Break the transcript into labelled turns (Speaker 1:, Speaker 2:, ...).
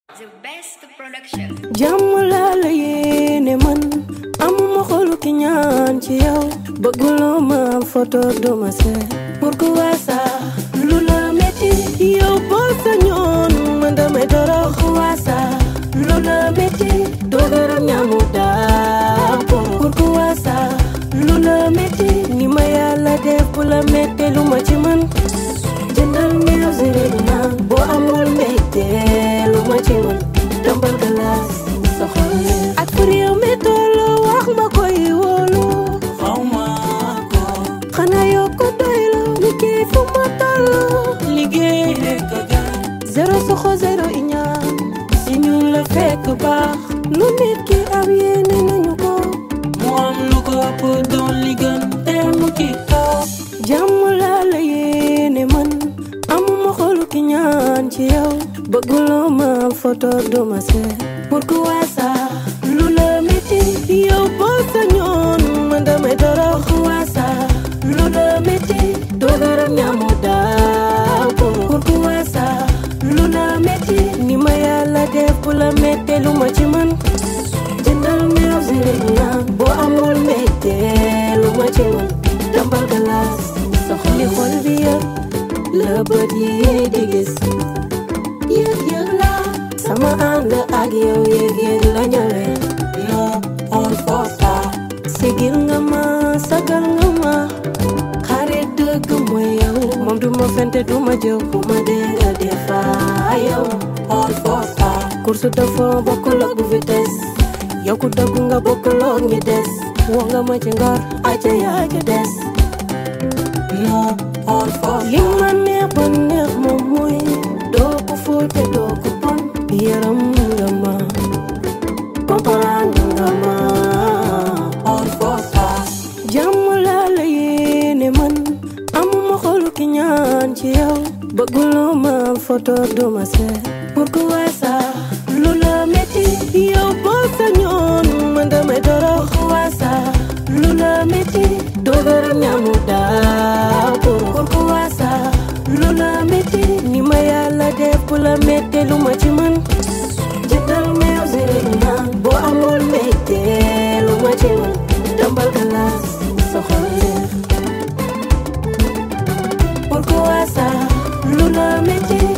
Speaker 1: The best production.
Speaker 2: jàmm laa la yéene man amuma xolu ki ñaan ci yow bëgguloo ma photo duma seet pourquoi ça lu la metti yow boo sañoon man damay torox pourquoi ça lu la metti doogaram ñaamu daa pourquoi ça lu la metti ni ma yàlla def bu la metti lu ma ci man jëndal meew siri naan boo amul mbégte lu ma ci man dambal galaas sa xol ak fu réew mi tollu wax ma koy wóolu
Speaker 3: xawma ko
Speaker 2: xanaa yoo ko doylu liggéey fu ma tollu liggéey
Speaker 3: nekk gan
Speaker 2: zéro soxo zéro iñaan si ñun la fekk baax lu nit ki am yéene nañu ko
Speaker 3: mu am lu ko ëpp doon li gën te mu ci toog
Speaker 2: jàmm laa la yéene man amuma xolu ki ñaan ci yow bëgguloo ma photo duma seet pourquoi ça lu la metti yow boo sañoon man damay torox pourquoi ça lu la metti doogaram ñaamu daaw pourquoi ça lu la metti ni ma yàlla def bu la metti lu ma ci man jëndal meew siri naan boo amul metti lu ma ci man dambal galaas soxli xol bi yëpp la bët yi di gis yëg yëg la sama ànd ak yow yëg yëg la ñëwee
Speaker 3: non on force pas
Speaker 2: sigil nga ma sagal nga ma xarit dëgg mooy yow moom du ma fente du ma jëw bu ma dee nga defa yow
Speaker 3: on force pas
Speaker 2: course de fond bokkul ak bu vitesse yow ku dëgg nga bokkul ak ñi des woo nga ma ci ngor aca yaa ca des
Speaker 3: non on force
Speaker 2: li ma neex ba neex moom mooy doo ko fóote doo ko pon yaram nga ma comprendre nga ma
Speaker 3: on force pas
Speaker 2: jàmm laa la yéene man amuma xolu ki ñaan ci yow bëgguloo ma photo duma seet pourquoi ça lu la metti yow boo sañoon man damay torox pourquoi ça lu la metti doogaram ñaamu daaw pourquoi ça lu la metti ni ma yàlla def bu la metti lu ma ci man jëndal meew siri naan boo amul metti lu ma ci man dambal galaas sa xol pourquoi ça lu la metti